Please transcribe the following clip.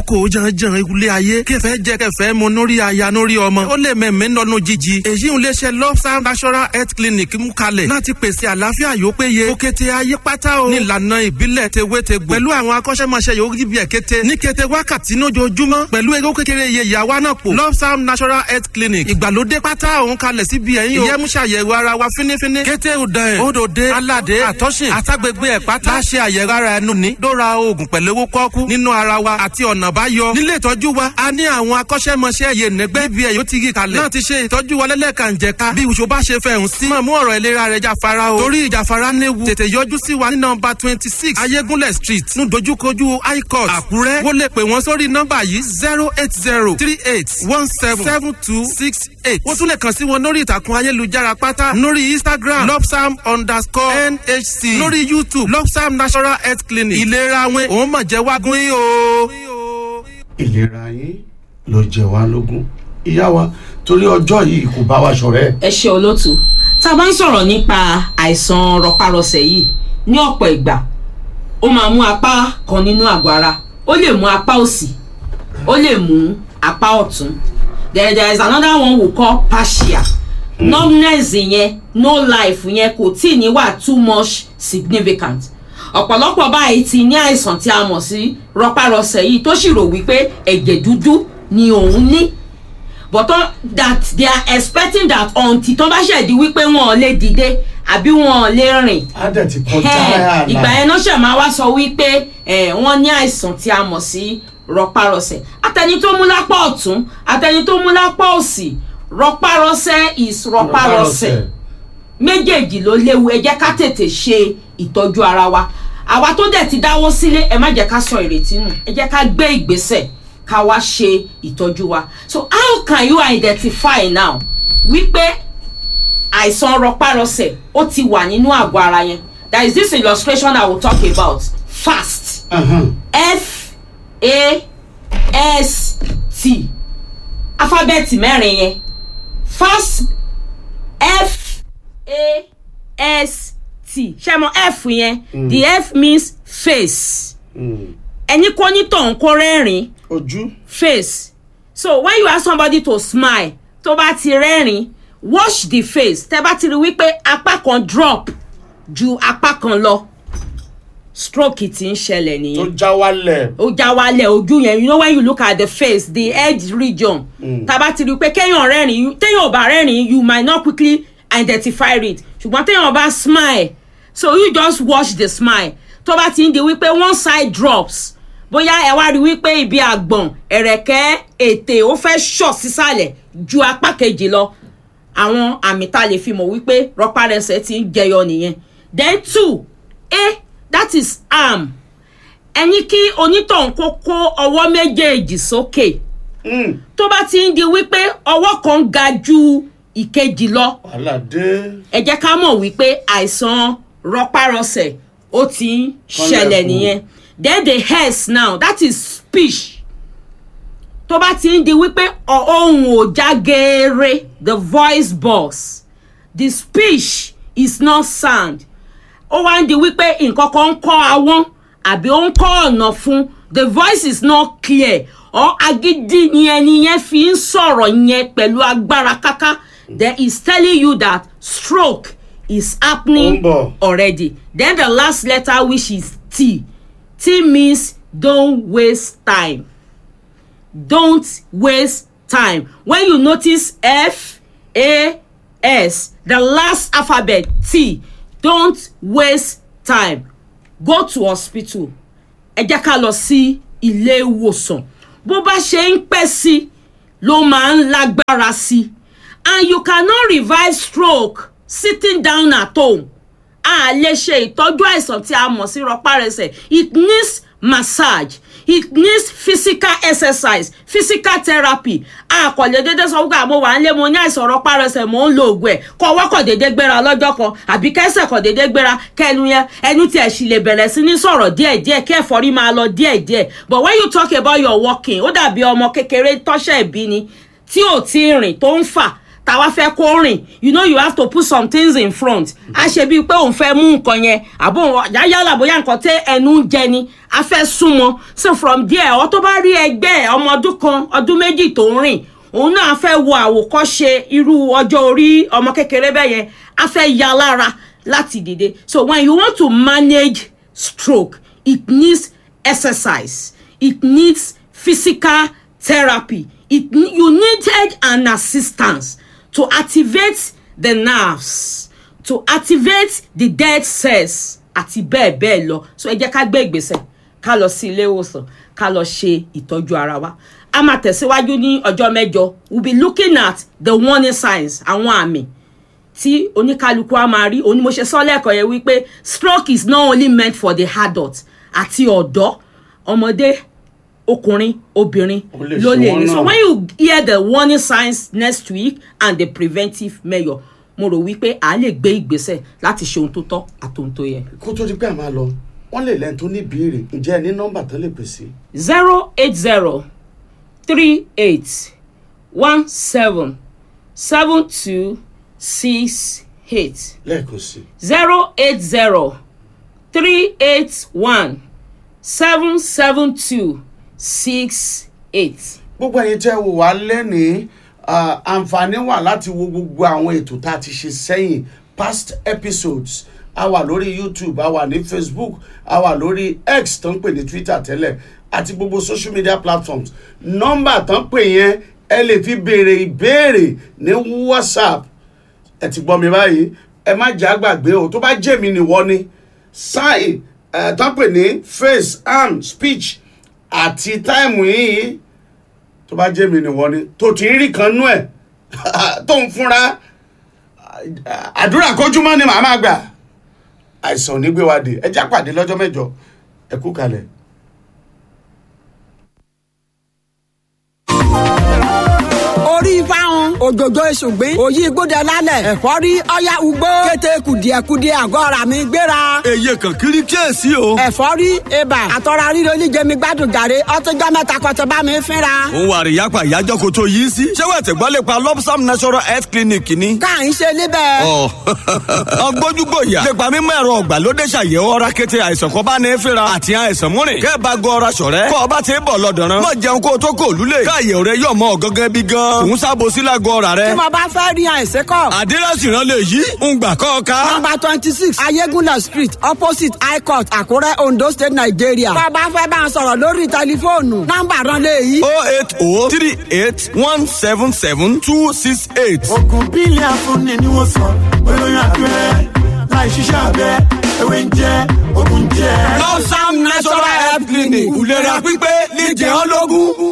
kòókòó janjan ilé ayé kẹfẹ́ jẹ́ kẹfẹ́ mu nórí aya nórí ọmọ ó lè mẹ̀mẹ́ lọ́nu jíjí èyí ń léṣe lọ́sàn national health clinic mú kalẹ̀ láti pèsè àlàáfíà yóò péye ó kété ayé pátá o nílànà ìbílẹ̀ tewétegbò pẹ̀lú àwọn akọ́ṣẹ́mọṣẹ́ yòó jíbi ẹ̀ kété ní kété wákàtí lójoojúmọ́ pẹ̀lú ewé kékeré iye ìyàwó náà pò lọ́sàn national health clinic ìgbàlódé pátá òun kalẹ̀ síbi ẹ̀yìn o ìyẹ́mú ṣàyẹ̀wò ara wa fínífíní kété òdàn ẹ̀ òdòdé aládé àtọ́sìn àtàgbègbè ẹ̀ pátá láṣẹ àyẹ̀wò ara ẹnu ní dóra oògùn pẹ̀lú owó kọ́kú nínú ara wa àti ọ̀nà báyọ nílé ìtọ́jú wa a ní àwọn akọ́ṣẹ́mọṣẹ́ yé nẹ́gbẹ́ bí ẹ̀ yóò ti yí kalẹ̀ náà ti ṣe ìtọ́jú wa lẹ́lẹ́kànjẹ̀ka bí ìwòsàn bá ṣe fẹ̀hùn sí máa mú ọ̀rọ̀ ìlera rẹ̀ jáfara o torí ìjàfara léwu tètè yọjú sí wa ní nọmba twenty six ayégúnlẹ̀ street ní dojúkojú high court àkúrẹ́ wọ́n lè pè wọ́n sórí nọmba yìí zero eight zero three eight one seven seven two six eight wọ́n tún lè kàn sí wọn lórí ìtàkùn ayélujára pátá lórí instagram lopsam underscore nhc lórí youtube lopsam national health clinic ìlera wọn òun mọ̀ jẹ́ wágún yìí o. ìlera yín ló jẹ wá lógún ìyá wa torí ọjọ́ yìí kò bá wa ṣọ̀rẹ́. ẹ ṣe olóòtú tá a bá ń sọ̀rọ̀ nípa àìsàn rọpárọsẹ̀ yìí ní ọ̀pọ̀ ìgbà ó máa mú apá kan nínú àgọ́ ara ó lè mú apá òsì ó lè mú apá ọ̀tún there there is another one we call partial numbness yẹn no life yẹn kò tí ì ní wà too much significant ọ̀pọ̀lọpọ̀ báyìí ti ní àìsàn tí a mọ̀ sí rọpárọsẹ̀ yìí tó sì rò wípé ẹ̀jẹ̀ dúdú ni òun ní but uh, that they are expecting that until tó bá ṣẹ̀dí wípé wọn ò lè dìde àbí wọn ò lè rìn á dẹ̀ ti kọjá Ẹ̀, àlà. ìgbà yẹn náà ṣe máa wá sọ wípé ẹ̀, wọ́n ní àìsàn tí a mọ̀ sí rọpárọsẹ̀ àtẹni tó mú lápá ọ̀tún àtẹni tó mú lápá òsì rọpárọsẹ̀ is rọpárọsẹ̀ méjèèjì ló léwu ẹ jẹ́ ká tètè ṣe ìtọ́jú ara wa àwa tó dẹ̀ ti dáwọ́ sílé ẹ má jẹ́ ká sọ ìrètí nù ẹ jẹ́ ká gbé ìgbésẹ̀ ká wá ṣe ìtọ́jú wa so how can you identify now wípé àìsàn rọpárọsẹ̀ ó ti wà nínú àgọ́ ara yẹn there is this illustration i will talk about fast Ahan. f a s t alifábẹ́ẹ̀tì mẹ́rin yẹn fast f a s t ṣe mọ f yẹn the f means face Mm. ẹni kò ní tọ̀hún kó rẹ́rìn ojú face so when you ask somebody to smile tó bá ti rẹ́rìn wash the face tẹ́ bá ti rí wípé apá kan drop ju apá kan lọ stroke ti ń ṣẹlẹ̀ tó nìyẹn já wálẹ̀. ó já wálẹ̀ ojú yẹn you know when you look at the face the edge region tá a bá ti rí i pé kéèyàn rẹ́rìn téèyàn ò bá rẹ́rìn you might not quickly identify it ṣùgbọ́n téèyàn bá smile so you just watch the smile tó bá ti ń di wípé one side drops bóyá ẹ wá rí wípé ibi àgbọ̀n ẹ̀rẹ̀kẹ́ ètè ó fẹ́ ṣọ̀ sísàlẹ̀ ju apá kejì lọ àwọn àmì tá a lè fi mọ̀ wípé rọpárẹsẹ̀ ti ń jẹyọ nìyẹn then two a that is arm ẹni kí onítọ̀hún kó kó ọwọ́ méjèèjì sókè Mm. tó bá ti ń di wípé ọwọ́ kan ga ju ìkejì lọ wàhálà dé. ẹ jẹ́ ká mọ̀ wípé àìsàn rọpárọsẹ̀ ó ti ń ṣẹlẹ̀ Kọ́lẹ̀kùn. nìyẹn then the hairs now that is speech tó bá ti ń di wípé ọ- ohùn ò já geere the voice box the speech is not sound ó wá ń di wípé nǹkan kan ń kọ́ àwọn àbí ó ń kọ́ ọ̀nà fún the voice is not clear or agídí ni ẹni yẹn fi ń sọ̀rọ̀ yẹn pẹ̀lú agbára káká then is telling you that stroke is Ó ń happening bọ̀. already then the last letter which is t t means don't waste time don't waste time when you notice f a s the last alphabet t don't waste time go to hospital ẹ jẹ́ ká lọ sí ilé ìwòsàn bó bá ṣe ń pẹ́ sí ló máa ń lágbára sí and you cannot revive stroke sitting down at home a lè ṣe ìtọ́jú àìsàn tí a mọ̀ sí rọpárẹsẹ̀ it needs massage it needs physical exercise physical therapy a kò lè dédé sọ wípé àmọ́ wà ń lé mo ní àìsàn rọpárẹsẹ̀ mò ń lo oògùn ẹ̀ kọ́ ọwọ́ kò dédé gbéra lọ́jọ́ kan àbí kẹsẹ̀ kò dédé gbéra kẹnu yẹn ẹnu tiẹ̀ sì lè bẹ̀rẹ̀ sí ní sọ̀rọ̀ díẹ̀díẹ̀ kí ẹ̀fọ́rí máa lọ díẹ̀díẹ̀ but when you talk about your walking ó dàbí ọmọ kékeré tọ́ṣẹ̀ ìbí ni tí ò tí ì rìn tó ń fà táwa fẹ́ kó rìn you know you have to put some things in front a ṣe bíi pé òun fẹ́ mú nǹkan yẹn àbò yálà bóyá nǹkan tẹ ẹnu ń jẹ ni a fẹ́ súnmọ́ so from there ọ tó bá rí ẹgbẹ́ ẹ̀, ọmọ ọdún kan ọdún méjì tó ń rìn òun náà fẹ́ wo àwòkọ́ṣe irú ọjọ́ orí ọmọ kékeré bẹ́ẹ̀ yẹn a fẹ́ ya lára láti dìde so when you want to manage stroke it needs exercise it needs physical therapy it ne- you needed an assistance to activate the nerves to activate the dead cells àti bẹ́ẹ̀ bẹ́ẹ̀ lọ so ẹ jẹ́ ká gbé ìgbésẹ̀ ká lọ sí ilé ìwòsàn ká lọ ṣe ìtọ́jú ara wa a máa tẹ̀síwájú ní ọjọ́ mẹ́jọ we be looking at the warning signs àwọn àmì tí oníkálukú á máa rí òní mo ṣe sọ lẹ́ẹ̀kan yẹn wípé stroke is not only meant for the adult àti ọ̀dọ́ ọmọdé ọkùnrin obìnrin Ó lè ló ṣe lè wọ́n rí so náà. when you hear the warning signs next week and the preventive measure mo rò wípé à á lè gbé ìgbésẹ̀ láti ṣe ohun tó tọ́ àti ohun tó yẹ. kó tó di pé a máa lọ wọ́n lè lẹ́ni tó ní ìbéèrè ǹjẹ́ ẹ ní nọ́mbà tán lè pè sí. zero eight zero three eight one seven seven two six eight lẹ́ẹ̀kan sí zero eight zero three eight one seven seven two six eight. gbogbo ẹ̀yin tẹ́ wò wá lẹ́nìí ah, àǹfààní wà láti wo gbogbo àwọn ètò tá a ti ṣe sẹ́yìn past episodes a wà lórí youtube a wà ní facebook a wà lórí x tó ń pè ní twitter tẹ́lẹ̀ àti gbogbo social media platforms nọ́mbà tó ń pè yẹn ẹ lè fi béèrè ìbéèrè ní whatsapp ẹ ti gbọ́ mi báyìí ẹ má jẹ́ àgbàgbé o tó bá jẹ́ mi nìwọ ni sign ẹ tó ń pè ní face arm speech àti táìmù yìí tó bá jẹ́ mi nìwọ ni tó ti ń rí kan nú ẹ̀ tó ń fúnra àdúrà kójúmọ́ ni màá máa gbà àìsàn ò ní gbé wa dé ẹ já pàdé lọ́jọ́ mẹ́jọ ẹ kú kalẹ̀. orí fáwọn òjòjò èṣùgbín òyì gbódẹ lálẹ́ ẹ̀fọ́rí ọ̀yá ugbó kété kùdìẹ̀kudìẹ àgọ́ ara mi gbéra èyí kan kiri kíyèsí o. ẹ̀fọ́rí ibà àtọ́ra ríro oníjẹmi gbádùn gàrí ọtúnjọ́ mẹ́ta kọ́tẹ́ bá mi fínra. òun wà rí yapa ìyájọ́ kó tó yìí sí. ṣé wàá tẹ̀gbọ́n lè pa lopsam natural health clinic ni. ká ń ṣe níbẹ̀. ọ ọgbójúgbòyà nípa mímọ ẹ̀rọ ọ̀gbàlódé ṣàyẹ̀wò ọ̀rá kété àìsàn kan bá ní fínra àti àìsàn múrin. kẹ́ ẹ bá gọ ọ̀rá ṣọ̀rẹ́. kọ́ ọ bá ti ń bọ̀ lọ́dọ̀rán. mọ̀ jẹun kó o tó kó o lulẹ̀. káàyè rẹ yọ̀ mọ́ ọ̀gángan bí gan. òun sábò sí lágọ̀ ọ̀rá rẹ. tí mo bá fẹ́ rí àìsàn kọ́. àdírẹ́sì rán lè yí. ń gbà kọ́ ọ ká. nọmba twenty six ayégúnlẹ̀ street opposite high court àkúrẹ́ ondo state nigeria. tó o bá fẹ́ bá a sọ̀rọ̀ lórí tẹlifóònù nọmba rán lé yìí. o eight o three eight one seven seven two six eight. oògùn bílẹ̀ afúnni ni wọ́n sọ olóyún abẹ́rẹ́ láì ṣiṣẹ́ abẹ ewé ń jẹ́ oògùn jẹ́. lopsam natural health clinic ìlera pípé níjẹ́ ológun.